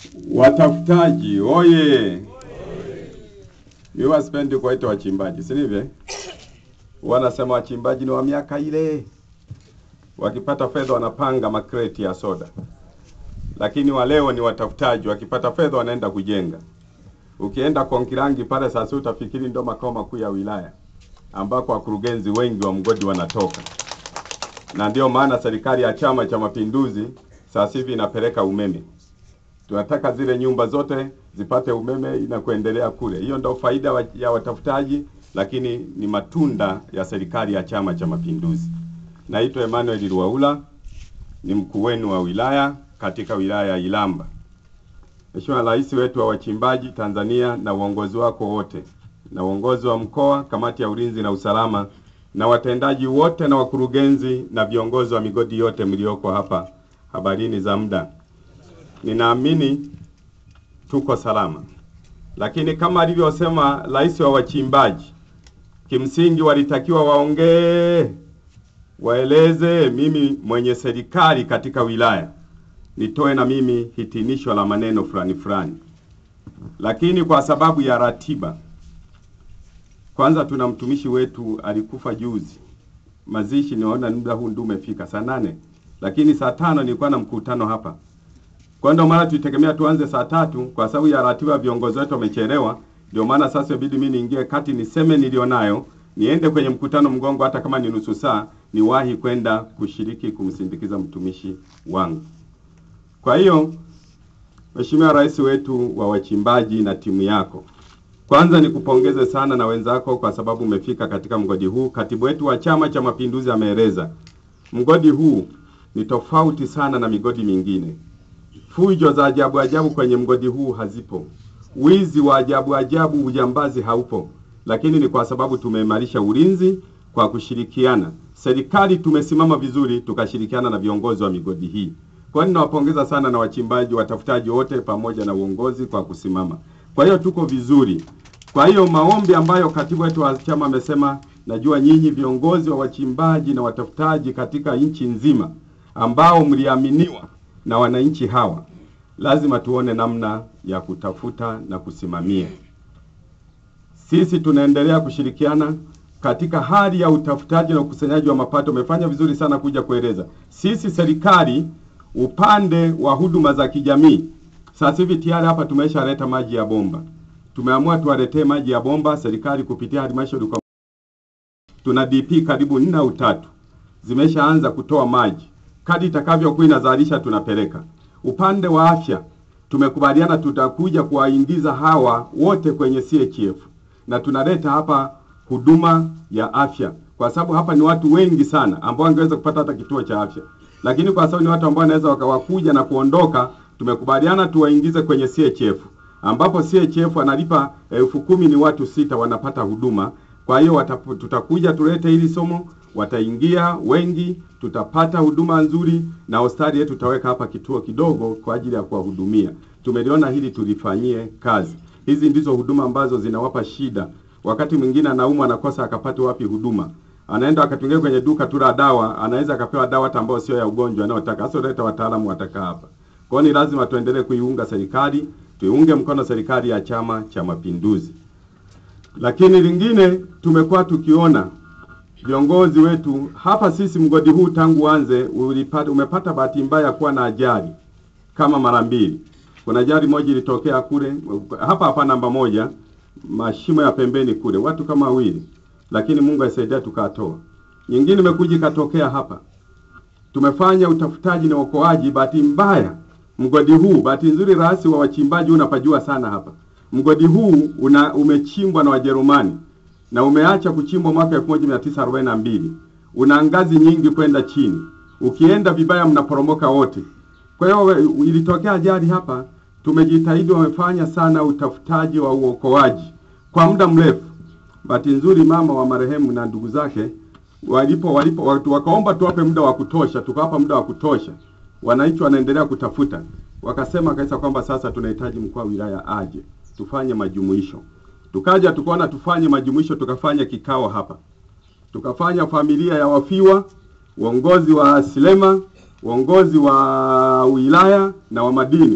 Watafutaji oye! Mimi wasipendi kuwaita wachimbaji, si ndivyo? Wanasema wachimbaji ni wa miaka ile, wakipata fedha wanapanga makreti ya soda, lakini wa leo ni watafutaji, wakipata fedha wanaenda kujenga. Ukienda Konkirangi pale sasa utafikiri ndo makao makuu ya wilaya ambako wakurugenzi wengi wa mgodi wanatoka, na ndio maana serikali ya Chama cha Mapinduzi sasa hivi inapeleka umeme. Tunataka zile nyumba zote zipate umeme na kuendelea kule. Hiyo ndio faida wa- ya watafutaji, lakini ni matunda ya serikali ya Chama cha Mapinduzi. Naitwa Emmanuel Ruwaula, ni mkuu wenu wa wilaya katika wilaya ya Ilamba. Mheshimiwa Rais wetu wa wachimbaji Tanzania na uongozi wako wote na uongozi wa mkoa, kamati ya ulinzi na usalama na watendaji wote na wakurugenzi na viongozi wa migodi yote mlioko hapa, habarini za muda. Ninaamini tuko salama, lakini kama alivyosema rais wa wachimbaji, kimsingi walitakiwa waongee, waeleze mimi mwenye serikali katika wilaya nitoe na mimi hitimisho la maneno fulani fulani, lakini kwa sababu ya ratiba, kwanza tuna mtumishi wetu alikufa juzi, mazishi niona muda huu ndio umefika saa nane, lakini saa tano nilikuwa na mkutano hapa. Kwa ndio maana tulitegemea tuanze saa tatu kwa sababu ya ratiba, viongozi wetu wamechelewa. Ndio maana sasa ibidi mimi niingie kati niseme nilionayo, niende kwenye mkutano mgongo, hata kama ni nusu saa, niwahi kwenda kushiriki kumsindikiza mtumishi wangu. Kwa hiyo Mheshimiwa Rais wetu wa wachimbaji na timu yako, kwanza nikupongeze sana na wenzako kwa sababu umefika katika mgodi huu. Katibu wetu wa Chama cha Mapinduzi ameeleza mgodi huu ni tofauti sana na migodi mingine. Fujo za ajabu ajabu kwenye mgodi huu hazipo, wizi wa ajabu ajabu, ujambazi haupo, lakini ni kwa sababu tumeimarisha ulinzi kwa kushirikiana. Serikali tumesimama vizuri, tukashirikiana na viongozi wa migodi hii. Kwa hiyo ninawapongeza sana na wachimbaji, watafutaji wote pamoja na uongozi kwa kusimama. Kwa hiyo tuko vizuri. Kwa hiyo maombi ambayo katibu wetu wa chama amesema, najua nyinyi viongozi wa wachimbaji na watafutaji katika nchi nzima ambao mliaminiwa na wananchi hawa, lazima tuone namna ya kutafuta na kusimamia. Sisi tunaendelea kushirikiana katika hali ya utafutaji na ukusanyaji wa mapato. Umefanya vizuri sana kuja kueleza. Sisi serikali upande wa huduma za kijamii, sasa hivi tayari hapa tumeshaleta maji ya bomba. Tumeamua tuwaletee maji ya bomba serikali kupitia halmashauri kwa tuna DP karibu nne au tatu zimeshaanza kutoa maji, kadi itakavyokuwa inazalisha tunapeleka. Upande wa afya tumekubaliana tutakuja kuwaingiza hawa wote kwenye CHF na tunaleta hapa huduma ya afya, kwa sababu hapa ni watu wengi sana ambao wangeweza kupata hata kituo cha afya, lakini kwa sababu ni watu ambao wanaweza wakawakuja na kuondoka, tumekubaliana tuwaingize kwenye CHF ambapo CHF analipa elfu kumi ni watu sita wanapata huduma. Kwa hiyo watapu- tutakuja tulete hili somo, wataingia wengi, tutapata huduma nzuri, na hospitali yetu tutaweka hapa kituo kidogo kwa ajili ya kuwahudumia. Tumeliona hili tulifanyie kazi. Hizi ndizo huduma ambazo zinawapa shida. Wakati mwingine anaumwa anakosa akapate wapi huduma, anaenda akatungia kwenye duka tu la dawa, anaweza akapewa dawa hata ambayo sio ya ugonjwa anayotaka. Hasa leta wataalamu watakaa hapa. Kwa hiyo ni lazima tuendelee kuiunga serikali, tuiunge mkono serikali ya Chama cha Mapinduzi. Lakini lingine tumekuwa tukiona viongozi wetu hapa, sisi mgodi huu tangu uanze ulipata, umepata bahati mbaya ya kuwa na ajali kama mara mbili. Kuna ajali moja ilitokea kule hapa hapa namba moja, mashimo ya pembeni kule, watu kama wawili, lakini Mungu aisaidia tukatoa. Nyingine imekuja ikatokea hapa tumefanya utafutaji na uokoaji. Bahati mbaya mgodi huu, bahati nzuri, rais wa wachimbaji unapajua sana hapa. Mgodi huu una umechimbwa na Wajerumani na umeacha kuchimbwa mwaka 1942 una ngazi nyingi kwenda chini, ukienda vibaya mnaporomoka wote. Kwa hiyo we- ilitokea ajali hapa, tumejitahidi, wamefanya sana utafutaji wa uokoaji kwa muda mrefu. Bahati nzuri mama wa marehemu na ndugu zake walipo walipo watu wakaomba tuwape muda wa kutosha, tukawapa muda wa kutosha. Wananchi wanaendelea kutafuta, wakasema kabisa kwamba sasa tunahitaji mkuu wa wilaya aje tufanye majumuisho. Tukaja tukaona tufanye majumuisho, tukafanya kikao hapa, tukafanya familia ya wafiwa, uongozi wa Silema, uongozi wa wilaya na wa madini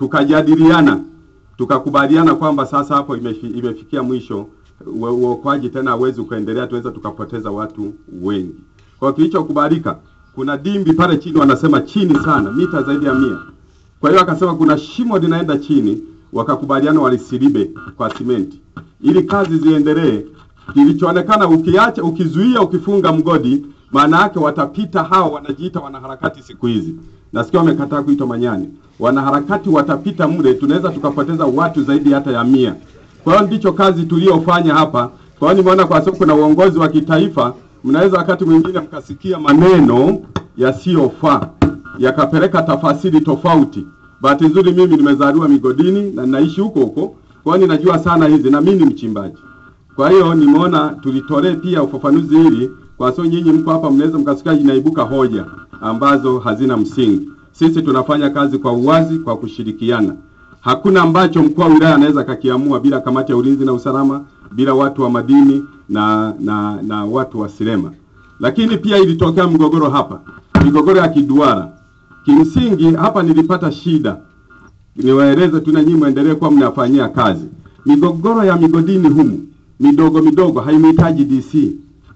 tukajadiliana tukakubaliana kwamba sasa hapo imefi, imefikia mwisho ue- uokoaji tena hawezi kuendelea, tuweza tukapoteza watu wengi. Kwa kilichokubalika, kuna dimbi pale chini, wanasema chini sana, mita zaidi ya mia. Kwa hiyo akasema kuna shimo linaenda chini, wakakubaliana walisilibe kwa simenti ili kazi ziendelee. Kilichoonekana ukiacha, ukizuia, ukifunga mgodi, maana yake watapita hao wanajiita wanaharakati siku hizi. Nasikia wamekataa kuitwa manyani. Wanaharakati watapita mle, tunaweza tukapoteza watu zaidi hata ya mia. Kwa hiyo ndicho kazi tuliyofanya hapa. Kwa hiyo nimeona kwa sababu kuna uongozi wa kitaifa, mnaweza wakati mwingine mkasikia maneno yasiyofaa yakapeleka tafasiri tofauti. Bahati nzuri mimi nimezaliwa migodini na ninaishi huko huko, kwa hiyo ninajua sana hizi na mimi ni mchimbaji. Kwa hiyo nimeona tulitolee pia ufafanuzi hili, kwa sababu nyinyi mko hapa, mnaweza mkasikia inaibuka hoja ambazo hazina msingi. Sisi tunafanya kazi kwa uwazi, kwa kushirikiana. Hakuna ambacho mkuu wa wilaya anaweza kakiamua bila kamati ya ulinzi na usalama, bila watu wa madini na na, na watu wa Silema. Lakini pia ilitokea mgogoro hapa, migogoro ya kiduara. Kimsingi hapa nilipata shida, niwaeleze tu na nyinyi muendelee kuwa mnafanyia kazi. Migogoro ya migodini humu midogo midogo haimhitaji DC.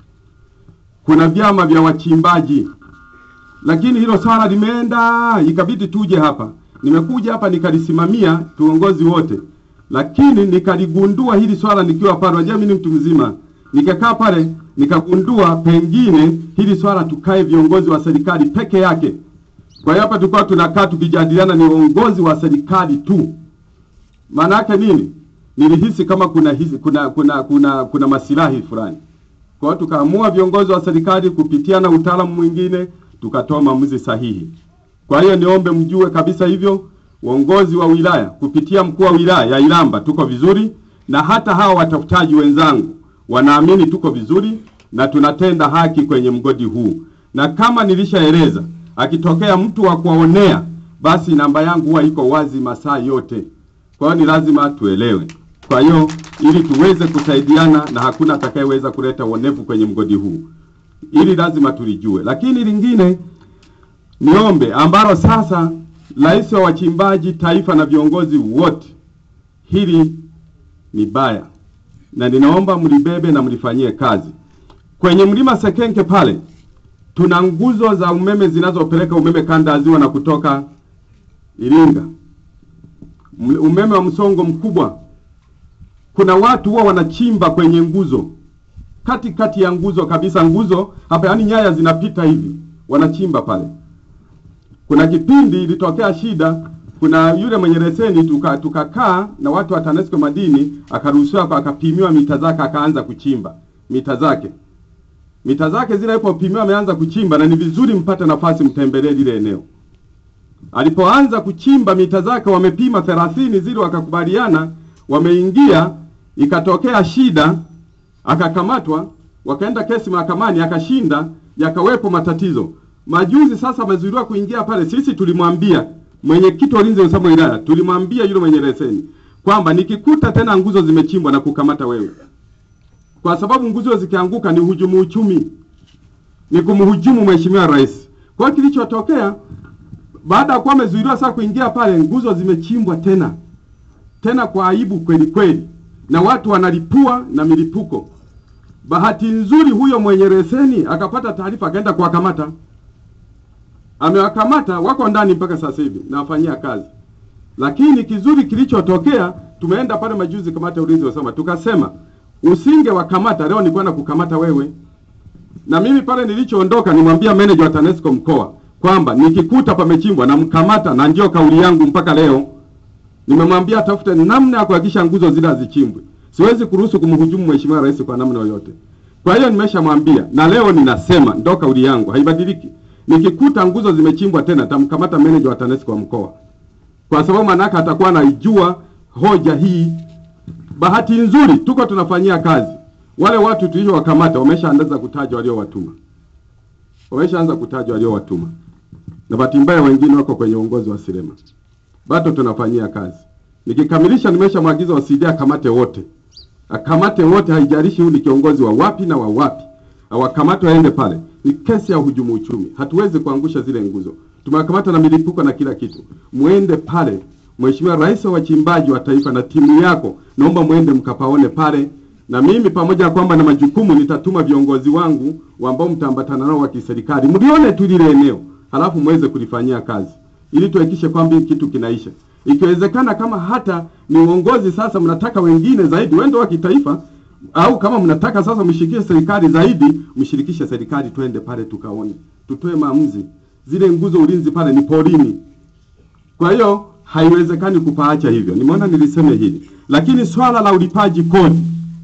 Kuna vyama vya wachimbaji, lakini hilo swala limeenda, ikabidi tuje hapa. Nimekuja hapa nikalisimamia tuongozi wote, lakini nikaligundua hili swala nikiwa pale. Unajua mimi ni mtu mzima, nikakaa pale nikagundua pengine hili swala tukae viongozi wa serikali peke yake. Kwa hiyo hapa tulikuwa tunakaa tukijadiliana, ni uongozi wa serikali tu. Maana yake nini? Nilihisi kama kuna hisi, kuna kuna kuna kuna masilahi fulani. Kwa hiyo tukaamua viongozi wa serikali kupitia na utaalamu mwingine tukatoa maamuzi sahihi. Kwa hiyo niombe mjue kabisa hivyo, uongozi wa wilaya kupitia mkuu wa wilaya ya Iramba tuko vizuri, na hata hawa watafutaji wenzangu wanaamini tuko vizuri na tunatenda haki kwenye mgodi huu, na kama nilishaeleza, akitokea mtu wa kuwaonea, basi namba yangu huwa iko wazi masaa yote. Kwa hiyo ni lazima tuelewe. Kwa hiyo ili tuweze kusaidiana na hakuna atakayeweza kuleta uonevu kwenye mgodi huu, ili lazima tulijue. Lakini lingine niombe ambalo sasa rais wa wachimbaji taifa na viongozi wote, hili ni baya na ninaomba mlibebe na mlifanyie kazi. Kwenye mlima Sekenke pale tuna nguzo za umeme zinazopeleka umeme kanda ya ziwa na kutoka Iringa, M- umeme wa msongo mkubwa. Kuna watu huwa wanachimba kwenye nguzo, kati kati ya nguzo kabisa, nguzo hapa, yani nyaya zinapita hivi, wanachimba pale. Kuna kipindi ilitokea shida, kuna yule mwenye leseni tuka tukakaa na watu wa TANESCO madini, akaruhusiwa kwa- akapimiwa mita zake, akaanza kuchimba mita zake mita zake zile alipopimiwa ameanza kuchimba, na ni vizuri mpate nafasi mtembelee lile eneo. Alipoanza kuchimba mita zake, wamepima thelathini zile, wakakubaliana, wameingia, ikatokea shida, akakamatwa, wakaenda kesi mahakamani, akashinda, yakawepo matatizo. Majuzi sasa amezuiliwa kuingia pale. Sisi tulimwambia mwenyekiti wa ulinzi na usalama wa wilaya, tulimwambia yule mwenye leseni kwamba nikikuta tena nguzo zimechimbwa na kukamata wewe, kwa sababu nguzo zikianguka ni hujumu uchumi, ni kumhujumu mheshimiwa rais. Kwa hiyo kilichotokea baada ya kuwa amezuiliwa sasa kuingia pale, nguzo zimechimbwa tena tena kwa aibu kweli kweli, na watu wanalipua na milipuko. Bahati nzuri huyo mwenye leseni akapata taarifa, akaenda kuwakamata, amewakamata, wako ndani mpaka sasa hivi nawafanyia kazi. Lakini kizuri kilichotokea, tumeenda pale majuzi, kamati ya ulinzi wasema, tukasema usinge wakamata leo, nilikuwa na kukamata wewe. Na mimi pale nilichoondoka, nimwambia meneja wa TANESCO mkoa kwamba nikikuta pamechimbwa namkamata, na ndio kauli yangu mpaka leo. Nimemwambia tafute namna ya kuhakikisha nguzo zile hazichimbwi. Siwezi kuruhusu kumhujumu mheshimiwa rais kwa namna yoyote. Kwa hiyo nimeshamwambia na leo ninasema, ndo kauli yangu haibadiliki. Nikikuta nguzo zimechimbwa tena, tamkamata meneja wa TANESCO wa mkoa, kwa sababu manaka atakuwa anaijua hoja hii. Bahati nzuri tuko tunafanyia kazi, wale watu tuliowakamata wameshaanza kutaja waliowatuma, wameshaanza kutaja waliowatuma, na bahati mbaya wengine wako kwenye uongozi wa Silema bado tunafanyia kazi. Nikikamilisha, nimeshamwagiza wasidia akamate wote, akamate wote, haijalishi huyu ni kiongozi wa wapi na wa wapi, awakamate waende pale. Ni kesi ya uhujumu uchumi, hatuwezi kuangusha zile nguzo. Tumewakamata na milipuko na kila kitu, muende pale Mheshimiwa Rais wa wachimbaji wa taifa na timu yako, naomba mwende mkapaone pale, na mimi pamoja na kwamba na majukumu, nitatuma viongozi wangu ambao mtaambatana nao wa kiserikali, mlione tu lile eneo, halafu muweze kulifanyia kazi ili tuhakikishe kwamba hiki kitu kinaisha. Ikiwezekana, kama hata ni uongozi sasa mnataka wengine zaidi, wende wa kitaifa, au kama mnataka sasa mshirikishe serikali zaidi, mshirikishe serikali, twende pale tukaone, tutoe maamuzi. Zile nguzo ulinzi pale ni porini, kwa hiyo haiwezekani kupaacha hivyo. Nimeona niliseme hili, lakini swala la ulipaji kodi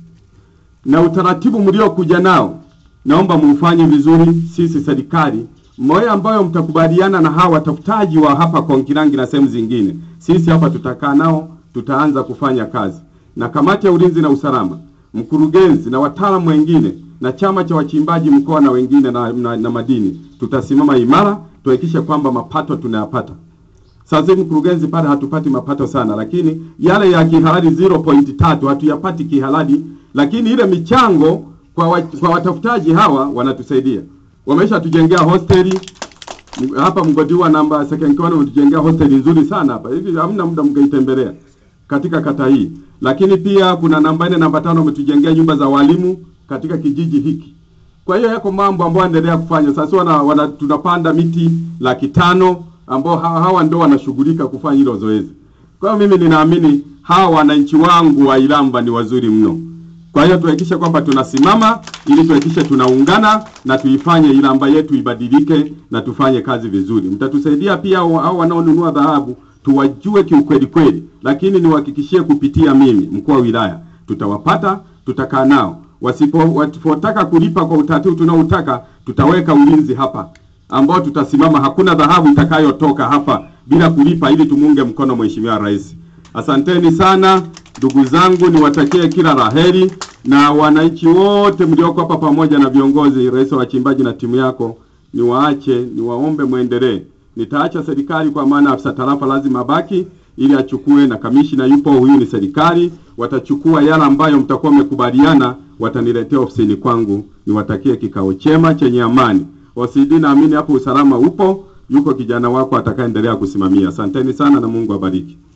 na utaratibu mliokuja nao, naomba mufanye vizuri. Sisi serikali moja ambayo mtakubaliana na hawa watafutaji wa hapa Konkilangi na sehemu zingine, sisi hapa tutakaa nao, tutaanza kufanya kazi na kamati ya ulinzi na usalama, mkurugenzi na wataalamu wengine na chama cha wachimbaji mkoa na wengine na, na, na madini, tutasimama imara tuhakikishe kwamba mapato tunayapata. Sasa hivi mkurugenzi pale hatupati mapato sana, lakini yale ya kihalali 0.3 hatuyapati kihalali, lakini ile michango kwa, wa, kwa watafutaji hawa wanatusaidia. Wamesha tujengea hosteli hapa Mgodiwa namba second corner, wametujengea hosteli nzuri sana hapa hivi, hamna muda mkaitembelea katika kata hii. Lakini pia kuna namba nne namba tano wametujengea nyumba za walimu katika kijiji hiki. Kwa hiyo yako mambo ambayo endelea kufanya sasa. Wana, wana tunapanda miti laki tano ambao hawa, hawa ndio wanashughulika kufanya hilo zoezi. Kwa hiyo mimi ninaamini hawa wananchi wangu wa Ilamba ni wazuri mno. Kwa hiyo tuhakikishe kwamba tunasimama ili tuhakikishe tunaungana na tuifanye Ilamba yetu ibadilike na tufanye kazi vizuri. Mtatusaidia pia hao wanaonunua dhahabu tuwajue kiukweli kweli, lakini niwahakikishie kupitia mimi mkuu wa wilaya tutawapata, tutakaa nao. Wasipo wasipotaka kulipa kwa utaratibu tunaoutaka, tutaweka ulinzi hapa ambao tutasimama, hakuna dhahabu itakayotoka hapa bila kulipa, ili tumunge mkono Mheshimiwa Rais. Asanteni sana ndugu zangu, niwatakie kila laheri na wananchi wote mlioko hapa pamoja na viongozi, rais wa wachimbaji na timu yako, niwaache niwaombe mwendelee. Nitaacha serikali kwa maana afisa tarafa lazima abaki ili achukue, na kamishina yupo, huyu ni serikali, watachukua yale ambayo mtakuwa mmekubaliana, wataniletea ofisini kwangu. Niwatakie kikao chema chenye amani. OCD, naamini hapo usalama upo, yuko kijana wako atakayeendelea kusimamia. Asanteni sana na Mungu abariki.